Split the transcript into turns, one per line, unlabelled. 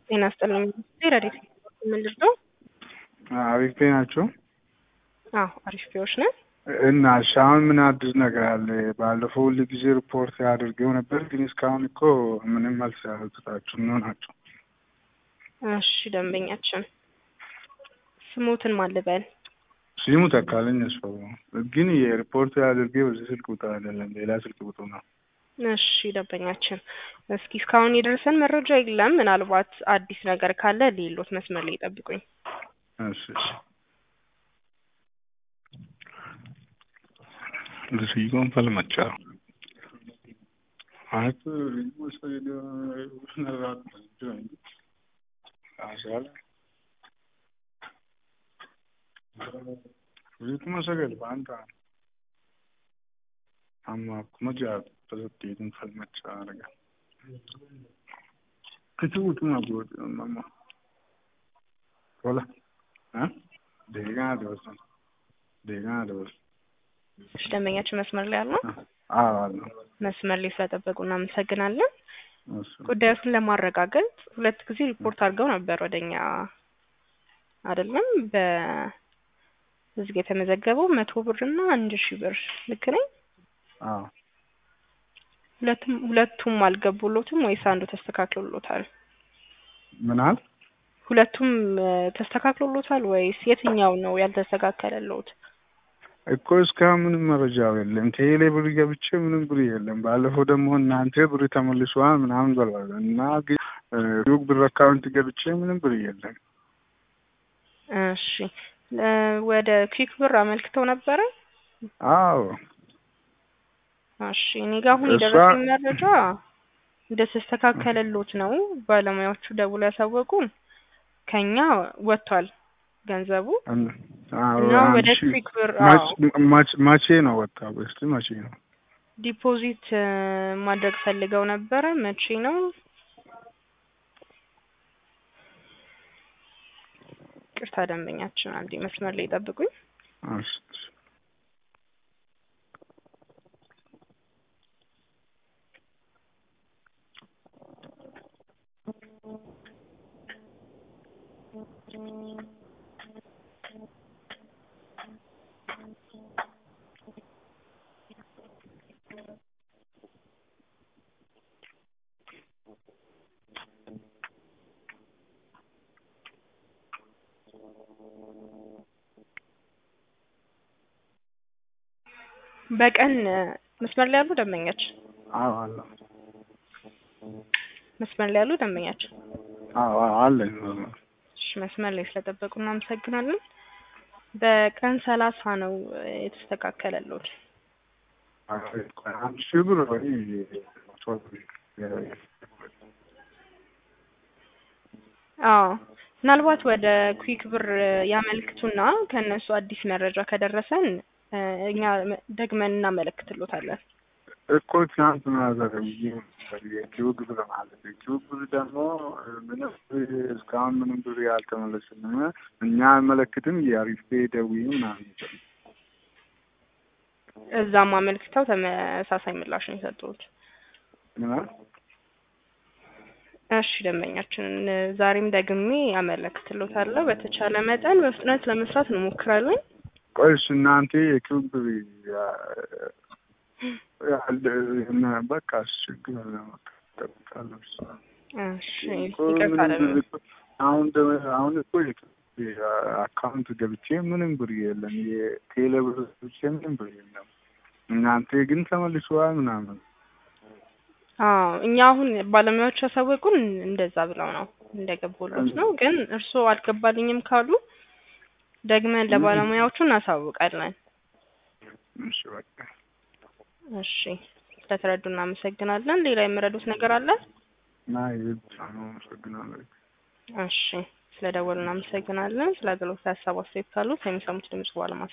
ጤና ይስጥልኝ ረዲት ምንድን ነው?
አሪፍ ናቸው
አዎ አሪፍ ፒዎች ነን።
እና እሺ አሁን ምን አዲስ ነገር አለ? ባለፈው ሁሉ ጊዜ ሪፖርት አድርገው ነበር፣ ግን እስካሁን እኮ ምንም መልስ ያልሰጣችሁ ነው ናቸው።
እሺ ደንበኛችን ስሞትን ማልበል
ስሙ ተካለኝ ያስፈው ግን የሪፖርት አድርጌ በዚህ ስልክ ቁጥር አይደለም ሌላ ስልክ ቁጥር ነው።
እሺ ደንበኛችን እስኪ እስካሁን የደረሰን መረጃ የለም። ምናልባት አዲስ ነገር ካለ ሌሎት መስመር ላይ ይጠብቁኝ።
እሺ እሺ Decidigon falmaccia. Anche il gusto di una ragione. Asala. Ritmo sagal banta. Amma kuma ja tasattin falmaccia raga. Kici utuma gode mamma. Wala. Ha? Dega da wasu. Dega da wasu.
እሺ ደንበኛችን መስመር ላይ አሉ።
አዎ አለ።
መስመር ላይ ስለጠበቁ እናመሰግናለን።
እሱ
ጉዳዮችን ለማረጋገጥ ሁለት ጊዜ ሪፖርት አድርገው ነበር ወደኛ አይደለም። በዚህ ጋ የተመዘገበው መቶ ብር እና አንድ ሺህ ብር ልክ ነኝ?
አዎ
ሁለቱም ሁለቱም አልገቡሎትም ወይስ አንዱ ተስተካክሎሎታል?
ምን አል
ሁለቱም እ፣ ተስተካክሎሎታል ወይስ የትኛው ነው ያልተስተካከለሎት?
እኮ እስካሁን ምንም መረጃው የለም። ቴሌ ብር ገብቼ ምንም ብር የለም። ባለፈው ደግሞ እናንተ ብር ተመልሷል ምናምን በሏል እና ግን ሩቅ ብር አካውንት ገብቼ ምንም ብር የለም።
እሺ እ፣ ወደ ኩዊክ ብር አመልክተው ነበረ?
አዎ
እሺ እኔ ጋር አሁን
እሷ-
የደረሰኝ መረጃ እንደተስተካከለሎት ነው። ባለሙያዎቹ ደውሎ ያሳወቁን ከኛ ወጥቷል ገንዘቡ
እን- አዎ፣
እና
አንድ
ወደ
ሺህ-
ኩዊክ ብር
መች-
አዎ
መች- መቼ ነው ወጣ? እስቲ መቼ ነው?
ዲፖዚት እ፣ ማድረግ ፈልገው ነበረ። መቼ ነው? ቅርታ ደንበኛችን አንዴ መስመር ላይ ጠብቁኝ።
እሺ፣ እሺ።
በቀን እ፣ መስመር ላይ ያሉ ደንበኛችን
አዎ አለ።
መስመር ላይ ያሉ ደንበኛችን
አዎ አዎ፣ አለኝ።
እሺ መስመር ላይ ስለጠበቁ እናመሰግናለን። በቀን ሰላሳ ነው እ፣ የተስተካከለሎት።
አንድ ሺህ ብር ወይ መቶ ብር
አዎ ምናልባት ወደ ኩዊክ ብር እ፣ ያመልክቱና ከእነሱ አዲስ መረጃ ከደረሰን እ፣ እኛ መ- ደግመን እናመለክትሎታለን።
እኮ ትናንት ማዘገብዬ የኪውግ ብር ማለት የኪውግ ብር ደግሞ ምንም እስካሁን ምንም ብር ያልተመለስንም እኛ አልመለክትም የአሪፍ ደውዪ ምናምን
እዛም አመልክተው ተመሳሳይ ምላሽ ነው የሰጡት።
ምናምን
እሺ ደንበኛችን እ፣ ዛሬም ደግሜ አመለክትሎታለሁ። በተቻለ መጠን በፍጥነት ለመስራት እንሞክራለን።
ቆይስ እናንተ የኪውግ ብር ያለ በቃ ችግር ለመጠብቃለሁ
እሺ ይቅርታ ደንበኛ
አሁን ደ- አሁን እኮ አካውንት ገብቼ ምንም ብር የለም። የቴሌ ብር ገብቼ ምንም ብር የለም። እናንተ ግን ተመልሰዋል ምናምን።
አዎ እኛ አሁን ባለሙያዎች ያሳወቁን እንደዛ ብለው ነው እንደገቡሎት ነው። ግን እርስዎ አልገባልኝም ካሉ ደግመን ለባለሙያዎቹ እናሳውቃለን።
እሺ በቃ
እሺ ስለተረዱ እናመሰግናለን። ሌላ የምረዱት ነገር አለ?
እና ይህ ብቻ ነው። አመሰግናለሁ።
እሺ ስለደወሉ እናመሰግናለን። ስለ አገልግሎት ሀሳብ አስተያየት ካሉት የሚሰሙት ድምጽ በኋላ